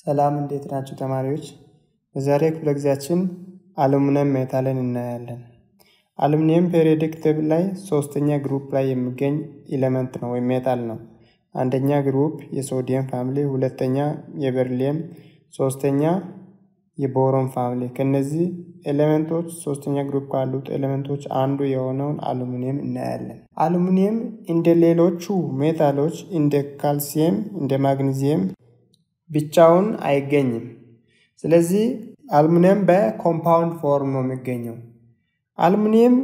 ሰላም እንዴት ናችሁ ተማሪዎች? በዛሬ ክፍለ ጊዜያችን አሉሚኒየም ሜታልን እናያለን። አሉሚኒየም ፔሪዮዲክ ቴብል ላይ ሶስተኛ ግሩፕ ላይ የሚገኝ ኤሌመንት ነው ወይም ሜታል ነው። አንደኛ ግሩፕ የሶዲየም ፋሚሊ፣ ሁለተኛ የበርሊየም፣ ሶስተኛ የቦሮን ፋሚሊ። ከነዚህ ኤሌመንቶች ሶስተኛ ግሩፕ ካሉት ኤሌመንቶች አንዱ የሆነውን አሉሚኒየም እናያለን። አሉሚኒየም እንደ ሌሎቹ ሜታሎች እንደ ካልሲየም፣ እንደ ማግኒዚየም ብቻውን አይገኝም። ስለዚህ አሉሚኒየም በኮምፓውንድ ፎርም ነው የሚገኘው። አሉሚኒየም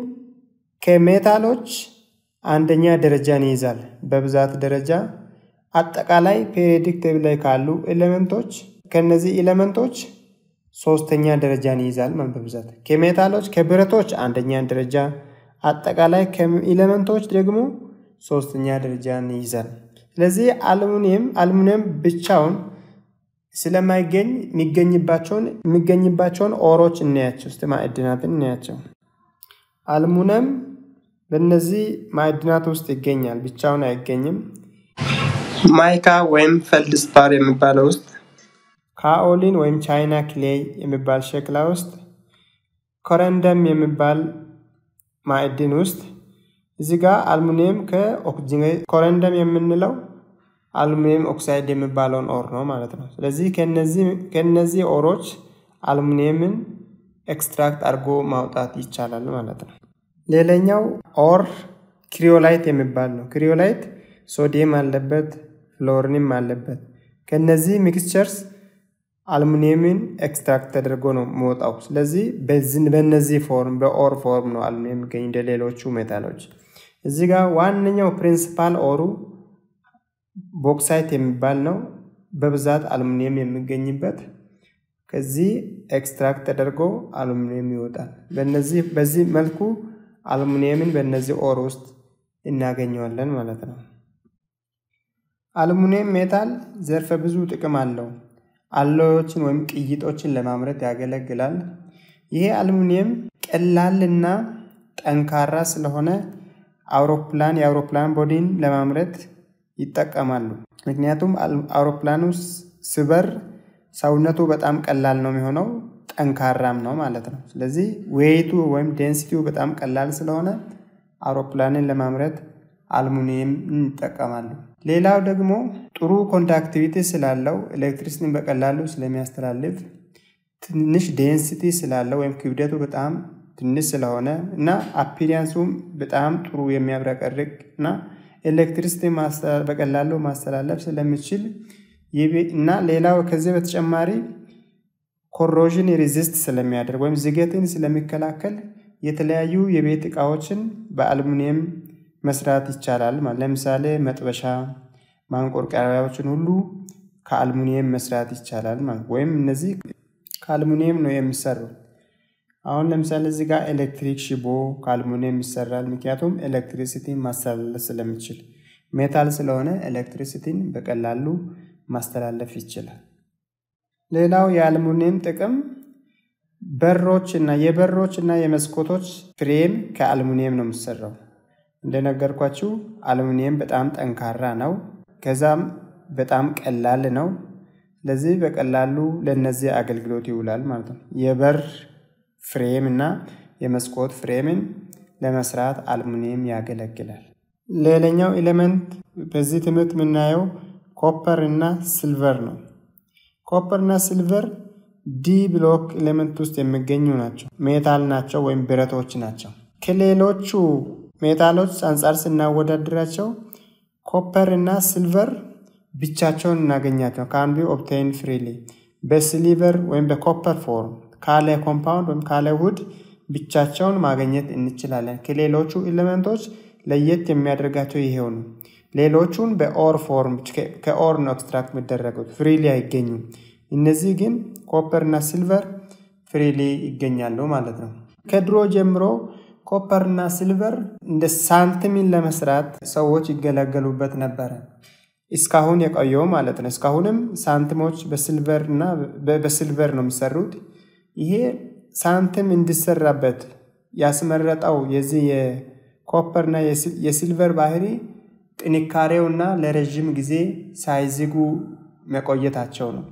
ከሜታሎች አንደኛ ደረጃን ይይዛል በብዛት ደረጃ። አጠቃላይ ፔሪዮዲክ ቴብል ላይ ካሉ ኤሌመንቶች ከነዚህ ኤሌመንቶች ሶስተኛ ደረጃን ይይዛል ማለት በብዛት ከሜታሎች ከብረቶች አንደኛ ደረጃ፣ አጠቃላይ ከኤሌመንቶች ደግሞ ሶስተኛ ደረጃን ይይዛል። ስለዚህ አሉሚኒየም አሉሚኒየም ብቻውን ስለማይገኝ የሚገኝባቸውን የሚገኝባቸውን ኦሮች እናያቸው። እስቲ ማዕድናትን እናያቸው። አሉሚኒየም በእነዚህ ማዕድናት ውስጥ ይገኛል፣ ብቻውን አይገኝም። ማይካ ወይም ፈልድስፓር የሚባለው ውስጥ ካኦሊን ወይም ቻይና ክሌይ የሚባል ሸክላ ውስጥ ኮረንደም የሚባል ማዕድን ውስጥ እዚህ ጋር አልሙኒየም ከኦክሲጅን ኮረንደም የምንለው አሉሚኒየም ኦክሳይድ የሚባለውን ኦር ነው ማለት ነው። ስለዚህ ከነዚህ ኦሮች አሉሚኒየምን ኤክስትራክት አድርጎ ማውጣት ይቻላል ማለት ነው። ሌላኛው ኦር ክሪዮላይት የሚባል ነው። ክሪዮላይት ሶዲየም አለበት፣ ፍሎሪንም አለበት። ከነዚህ ሚክስቸርስ አሉሚኒየምን ኤክስትራክት ተደርጎ ነው መውጣው። ስለዚህ በነዚህ ፎርም በኦር ፎርም ነው አሉሚኒየም የሚገኝ እንደ ሌሎቹ ሜታሎች። እዚህ ጋር ዋነኛው ፕሪንሲፓል ኦሩ ቦክሳይት የሚባል ነው። በብዛት አሉሚኒየም የሚገኝበት ከዚህ ኤክስትራክት ተደርጎ አሉሚኒየም ይወጣል። በነዚህ በዚህ መልኩ አሉሚኒየምን በእነዚህ ኦር ውስጥ እናገኘዋለን ማለት ነው። አሉሚኒየም ሜታል ዘርፈ ብዙ ጥቅም አለው። አሎዮችን ወይም ቅይጦችን ለማምረት ያገለግላል። ይሄ አሉሚኒየም ቀላልና ጠንካራ ስለሆነ አውሮፕላን የአውሮፕላን ቦዲን ለማምረት ይጠቀማሉ። ምክንያቱም አውሮፕላኑ ስበር ሰውነቱ በጣም ቀላል ነው የሚሆነው ጠንካራም ነው ማለት ነው። ስለዚህ ዌይቱ ወይም ዴንሲቲው በጣም ቀላል ስለሆነ አውሮፕላንን ለማምረት አሉሚኒየም ይጠቀማሉ። ሌላው ደግሞ ጥሩ ኮንዳክቲቪቲ ስላለው ኤሌክትሪሲቲን በቀላሉ ስለሚያስተላልፍ ትንሽ ዴንሲቲ ስላለው ወይም ክብደቱ በጣም ትንሽ ስለሆነ እና አፒሪያንሱም በጣም ጥሩ የሚያብረቀርቅ እና ኤሌክትሪሲቲ በቀላሉ ማስተላለፍ ስለሚችል እና ሌላው ከዚህ በተጨማሪ ኮሮዥን ሪዚስት ስለሚያደርግ ወይም ዝገትን ስለሚከላከል የተለያዩ የቤት እቃዎችን በአሉሚኒየም መስራት ይቻላል። ለምሳሌ መጥበሻ፣ ማንቆርቆሪያዎችን ሁሉ ከአሉሚኒየም መስራት ይቻላል ማለት ወይም እነዚህ ከአሉሚኒየም ነው የሚሰሩ። አሁን ለምሳሌ እዚህ ጋር ኤሌክትሪክ ሽቦ ከአሉሚኒየም ይሰራል። ምክንያቱም ኤሌክትሪሲቲን ማስተላለፍ ስለሚችል ሜታል ስለሆነ ኤሌክትሪሲቲን በቀላሉ ማስተላለፍ ይችላል። ሌላው የአሉሚኒየም ጥቅም በሮች እና የበሮች እና የመስኮቶች ፍሬም ከአሉሚኒየም ነው የሚሰራው። እንደነገርኳችሁ አሉሚኒየም በጣም ጠንካራ ነው። ከዛም በጣም ቀላል ነው። ስለዚህ በቀላሉ ለእነዚህ አገልግሎት ይውላል ማለት ነው። የበር ፍሬም እና የመስኮት ፍሬምን ለመስራት አሉሚኒየም ያገለግላል። ሌላኛው ኤሌመንት በዚህ ትምህርት የምናየው ኮፐር እና ሲልቨር ነው። ኮፐር እና ሲልቨር ዲ ብሎክ ኤሌመንት ውስጥ የሚገኙ ናቸው። ሜታል ናቸው ወይም ብረቶች ናቸው። ከሌሎቹ ሜታሎች አንጻር ስናወዳድራቸው ኮፐር እና ሲልቨር ብቻቸውን እናገኛቸው ከአንዱ ኦብቴን ፍሪሊ በሲሊቨር ወይም በኮፐር ፎርም ካለ ኮምፓውንድ ወይም ካለ ውህድ ብቻቸውን ማግኘት እንችላለን። ከሌሎቹ ኤሌመንቶች ለየት የሚያደርጋቸው ይሄው ነው። ሌሎቹን በኦር ፎርም ከኦር ነው ኤክስትራክት የሚደረጉት ፍሪሊ አይገኙም። እነዚህ ግን ኮፐር እና ሲልቨር ፍሪሊ ይገኛሉ ማለት ነው። ከድሮ ጀምሮ ኮፐር እና ሲልቨር እንደ ሳንቲምን ለመስራት ሰዎች ይገለገሉበት ነበረ። እስካሁን የቆየው ማለት ነው። እስካሁንም ሳንቲሞች በሲልቨር እና በሲልቨር ነው የሚሰሩት። ይሄ ሳንቲም እንዲሰራበት ያስመረጠው የዚህ የኮፐር እና የሲልቨር ባህሪ ጥንካሬውና ለረዥም ጊዜ ሳይዝጉ መቆየታቸው ነው።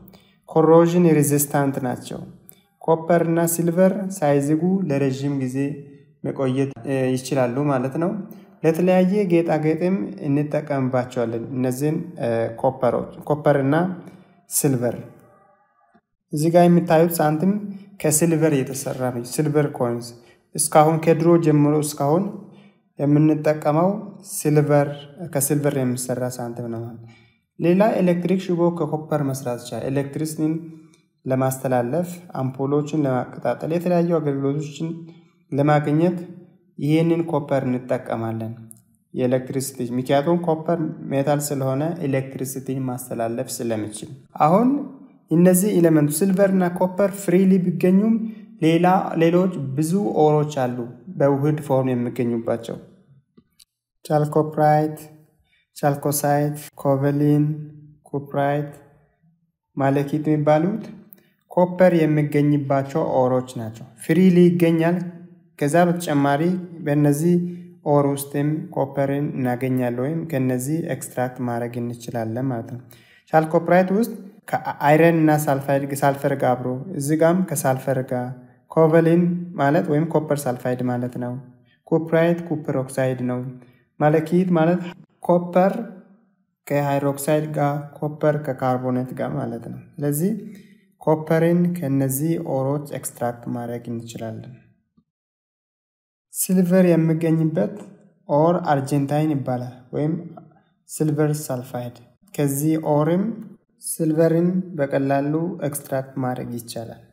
ኮሮዥን ሬዚስታንት ናቸው። ኮፐር እና ሲልቨር ሳይዝጉ ለረዥም ጊዜ መቆየት ይችላሉ ማለት ነው። ለተለያየ ጌጣጌጥም እንጠቀምባቸዋለን። እነዚህን ኮፐሮች ኮፐር እና ሲልቨር። እዚህ ጋር የምታዩት ሳንቲም ከሲልቨር የተሰራ ነው። ሲልቨር ኮይንስ እስካሁን ከድሮ ጀምሮ እስካሁን የምንጠቀመው ሲልቨር ከሲልቨር የሚሰራ ሳንቲም ነው። ሌላ ኤሌክትሪክ ሽቦ ከኮፐር መስራት ይቻላል። ኤሌክትሪሲቲን ለማስተላለፍ፣ አምፖሎችን ለማቀጣጠል፣ የተለያዩ አገልግሎቶችን ለማግኘት ይህንን ኮፐር እንጠቀማለን። የኤሌክትሪሲቲ ምክንያቱም ኮፐር ሜታል ስለሆነ ኤሌክትሪሲቲን ማስተላለፍ ስለሚችል። አሁን እነዚህ ኤሌመንቱ ሲልቨር እና ኮፐር ፍሪሊ ቢገኙም ሌላ ሌሎች ብዙ ኦሮች አሉ በውህድ ፎርም የሚገኙባቸው ቻልኮፕራይት፣ ቻልኮሳይት፣ ኮቨሊን፣ ኩፕራይት፣ ማለኪት የሚባሉት ኮፐር የሚገኝባቸው ኦሮች ናቸው። ፍሪሊ ይገኛል። ከዛ በተጨማሪ በእነዚህ ኦር ውስጥም ኮፐርን እናገኛለን ወይም ከነዚህ ኤክስትራክት ማድረግ እንችላለን ማለት ነው። ቻልኮፕራይት ውስጥ ከአይረን እና ሳልፈር ጋር አብሮ እዚህ ጋም ከሳልፈር ጋር ኮቨሊን ማለት ወይም ኮፐር ሳልፋይድ ማለት ነው። ኩፕራይት ኩፐር ኦክሳይድ ነው። ማለኪት ማለት ኮፐር ከሃይድሮክሳይድ ጋር ኮፐር ከካርቦኔት ጋር ማለት ነው። ስለዚህ ኮፐርን ከነዚህ ኦሮች ኤክስትራክት ማድረግ እንችላለን። ሲልቨር የሚገኝበት ኦር አርጀንታይን ይባላል ወይም ሲልቨር ሳልፋይድ። ከዚህ ኦርም ሲልቨርን በቀላሉ ኤክስትራክት ማድረግ ይቻላል።